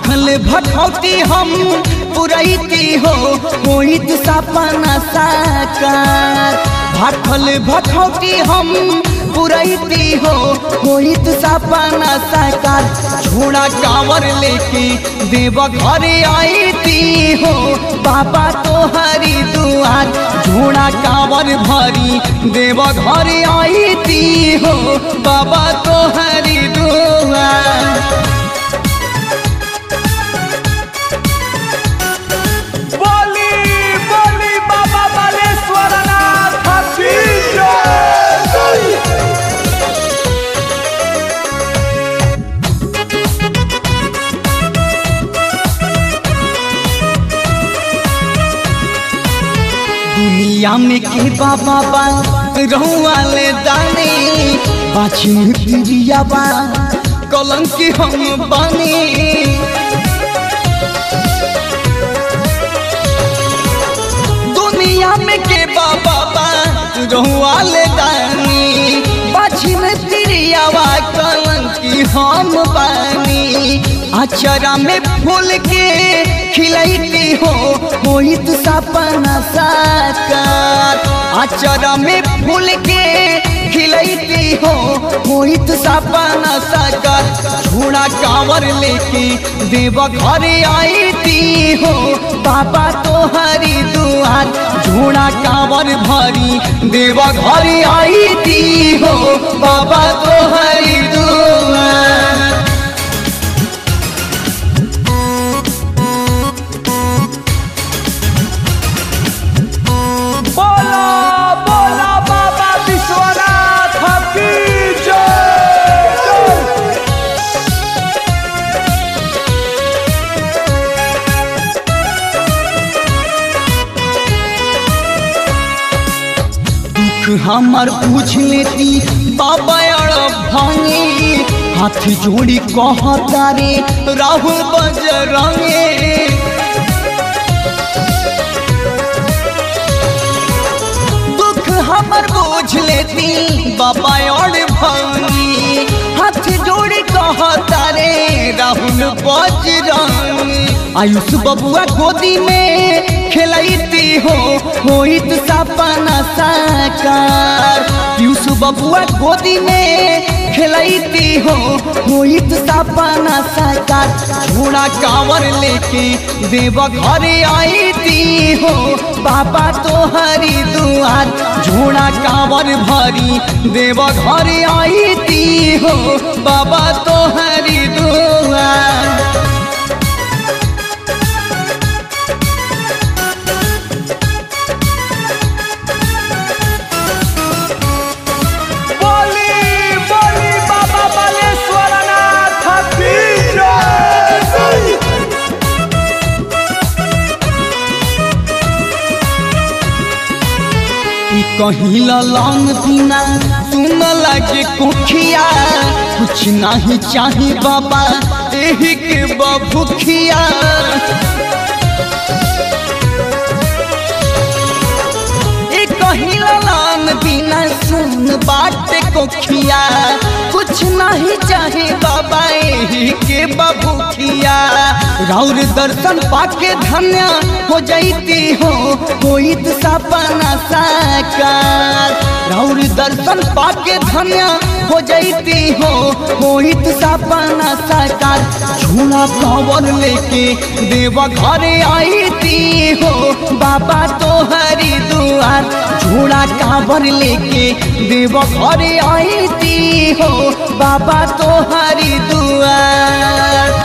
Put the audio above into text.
भाखल भटौती हम पुरैती हो होइत सपना साकार भाखल भटौती हम पुरैती हो होइत सपना साकार झोड़ा कांवर लेके देव घरे आईती हो बाबा तोहरी दुआर झोड़ा कांवर भरी देव घरे आईती हो बाबा तोहरी दुआर बोली बोली बाबा बालेश्वर नाथ की जय दुनिया में के बाबा बा रहुआले दाने बाछी प्रिया बा कलंकी हम बने दुनिया में के बाबा बा रहुआले दानी बाछी में प्रिया बा कलंकी हम बनी अचरा में फूल के खिलैती हो होइत सपना साकार अचरा में फूल के खिलैती हो होइत सपना साकार झूड़ा कांवर लेके देव घरे आईती हो बाबा तोहरी दुआर झूड़ा कांवर भरी देव घरे आईती हो बाबा तोहरी दुआर बोला बोला बाबा विश्वनाथ की जय दुख हमर पूछ लेती बाबा अड़ भांगे हाथ जोड़ी कहता रे राहुल बजरंगे दुख हमर पूछ लेती बाबा अड़ भांगे हाथ जोड़ी कहता रे राहुल बजरंगे आयुष बबुआ गोदी में खेलती हो होइत सपना साकार पीयूष बबुआ गोदी में खेलती हो होइत सपना साकार झोड़ा कांवर लेके देव घरे आईती हो बाबा तोहरी दुआर झोड़ा कांवर भरी देव घरे आईती हो बाबा तोहरी दुआर बोली बोली बाबा बालेश्वर नाथ की जय ई कहीं लौंग बिना सुन लगे कुखिया कुछ नहीं चाही बाबा एही के बभुखिया ई कहीं लौंग बिना सुन बाटे कुखिया कुछ नहीं चाहे बाबा एही के बभुखिया राउर दर्शन पाके धन्य हो जाती हो होइत सपना साकार राउर दर्शन पाके धन्य हो जाती हो होइत सपना साकार झूला कंवर लेके देव घरे आईती हो बाबा तोहरी दुआर झूला कांवर लेके देव घरे आईती हो बाबा तोहरी दुआर